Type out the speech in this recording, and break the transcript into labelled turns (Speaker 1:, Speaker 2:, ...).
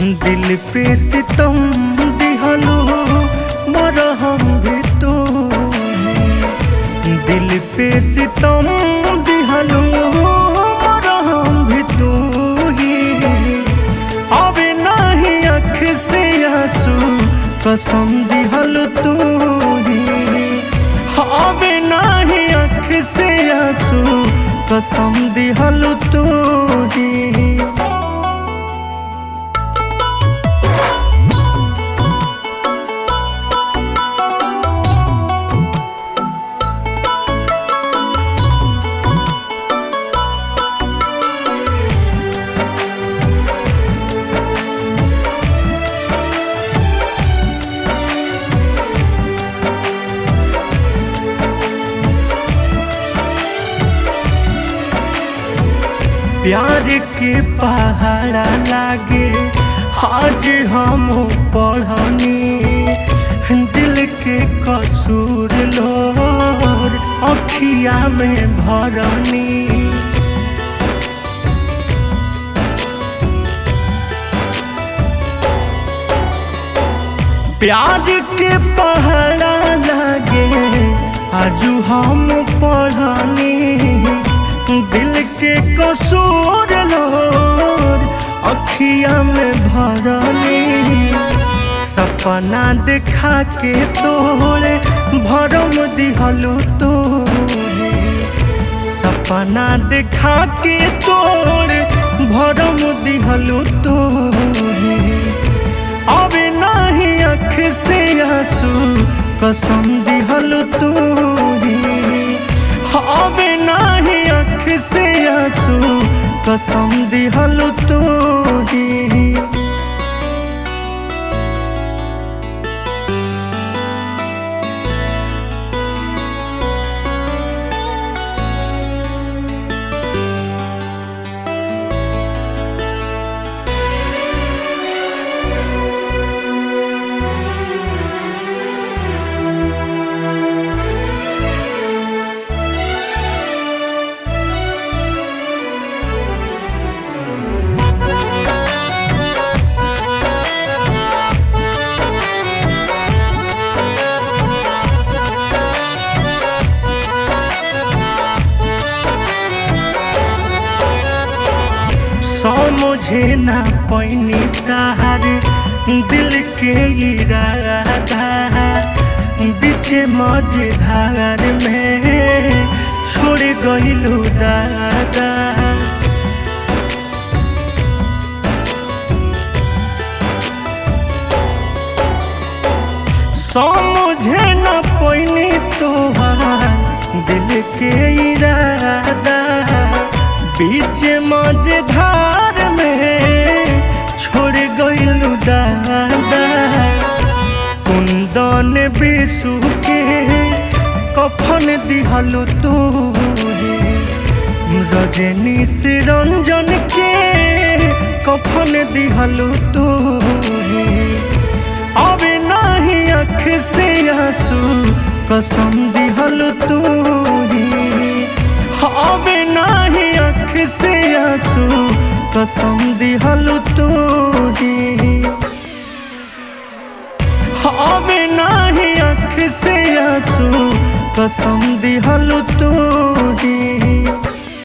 Speaker 1: दिल पे सितम दिहलो मरहम भी तो दिल पे सितम दिहलो मरहम भी तो अब नहीं अख से आंसू कसम दिहल तू अब नहीं अख से आंसू कसम दिहल तू प्यार के पहाड़ा लागे आज हम पढ़नी दिल के कसूर लोर अखिया में भरनी प्यार के पहाड़ा लागे आजू हम पढ़नी दिल के कसूर लोर अखिया में भरनी सपना देखा के तोरे भरम दिहलो तोरे सपना देखा के तोरे भरम दिहलो तोरे अब नहीं अख से आंसू कसम दिहलो तोरे अब नहीं अख से आंसू कसम दिहल तोरी समझे ना पैनी तार दिल के इरादा बीच मझधार में छोड़ गइलू दादा समझे न पैनी तोहार दिल के इरादा बीच मझधार में छोड़ गइलू दादा कुंदन बिसु के कफन दिहलु तोरे रजनी से रंजन के कफन दिहलु तोरे अब नहीं अख से आंसू कसम दिहलु तोरे अब नहीं अख से आंसू कसम दिहलु तोरे अब नहीं अख से आंसू कसम दिहल तोरी